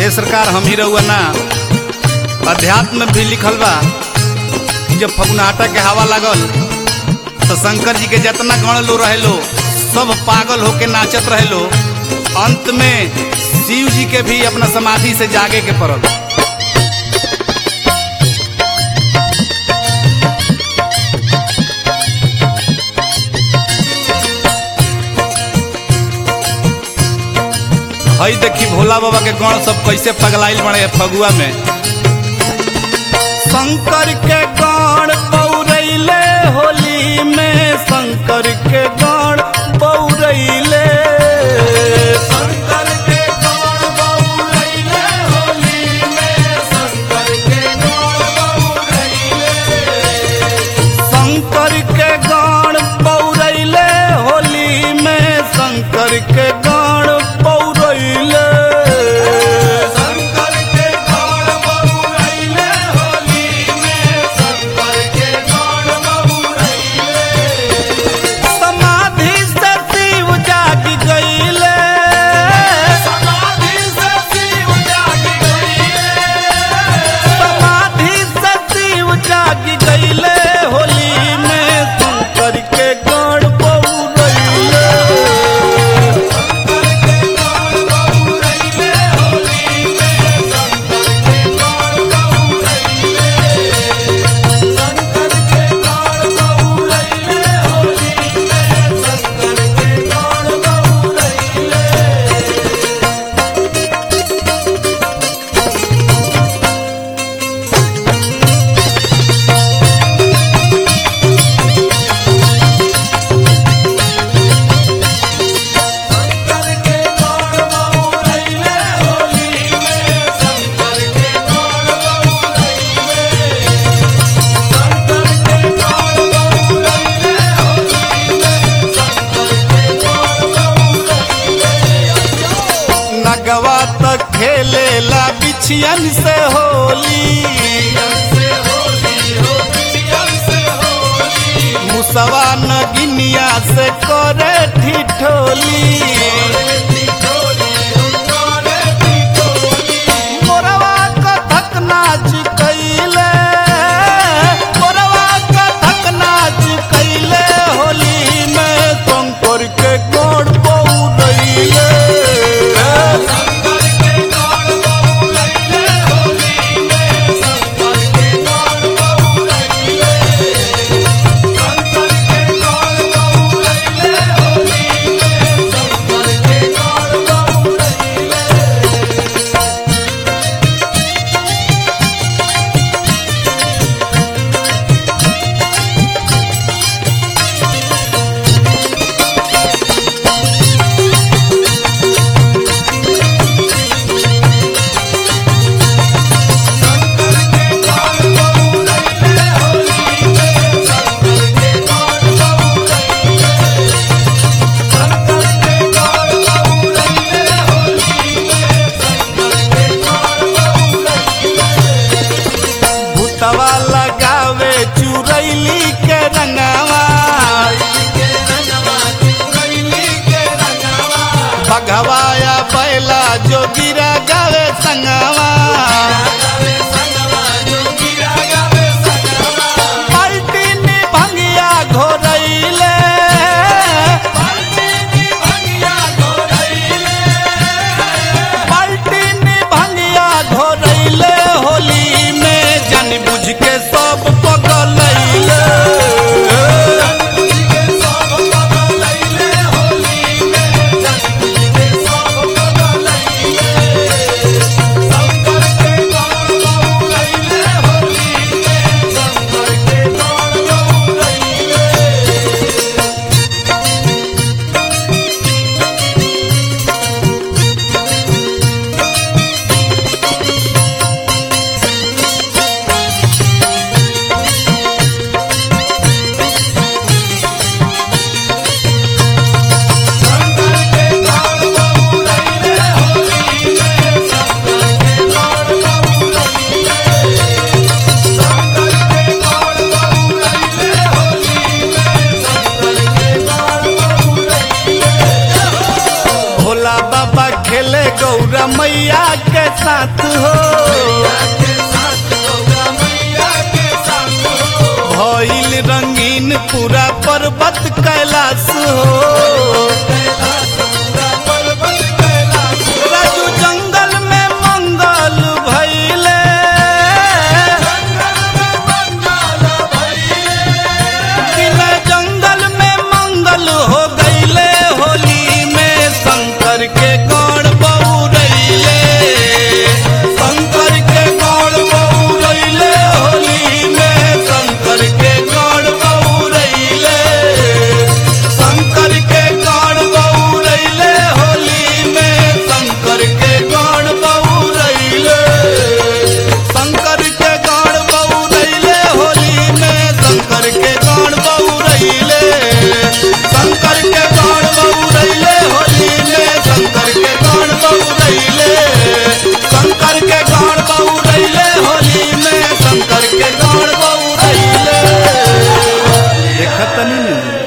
हे सरकार हम ही रहुआ ना अध्यात्म में भी लिखल बा कि जब फगुनाटा के हवा लागल तो शंकर जी के जितना गण लो रहे लो सब पागल होके नाचत रहे लो अंत में शिव जी के भी अपना समाधि से जागे के पड़ल हई देखी भोला बाबा के गण सब कैसे पगलाइल बने फगुआ में शंकर के गण बौरैले होली में शंकर के गण बौरैले शंकर के गण बौरैले होली में शंकर के गण बौरैले शंकर के गण बौरैले होली में शंकर के गण बौरैले शंकर के गण बौरैले होली में शंकर के गण बौरैले समाधि से शिव जाग गईले समाधि से शिव जाग गईले समाधि से शिव जाग गईले होली में शंकर के गण बौरैले शंकर के गण बौरैले होली में शंकर के गण बौरैले शंकर के गण बौरैले होली में शंकर के गण बौरैले शंकर के गण बौरैले होली में शंकर के गण बौरैले शंकर के गण बौरैले होली में शंकर के गण बौरैले नगवा तक खेलेला बिछियन से होली मुसवा नगिनिया से करे ठिठोली मोरवा कथक नाच कैले मोरवा कथक नाच कैले होली में शंकर के गोड़ बौरैले भूतवा लगावे चुरैली के रंगवा बघवाया बैला जो गिरा गावे संगवा पलटी में भंगिया घोरैले पलटी में भंगिया घोरैले होली में जान बुझ के सब पगलैले मैया के साथ हो भइल रंगीन पूरा पर्वत कैलाश हो राजू जंगल में मंगल भइले बिना जंगल में मंगल हो गईले होली में शंकर के गौड़ बउरैले शंकर के गौड़ बउरैले होली में शंकर के गौड़ बउरैले शंकर के गौड़ बउरैले होली में शंकर के गौड़ बउरैले शंकर के गौड़ बउरैले होली में शंकर के गौड़ बउरैले शंकर के गौड़ बउरैले होली में शंकर के गौड़ बउरैले शंकर के गौड़ बउरैले होली में शंकर के गौड़ बउरैले देखत नहीं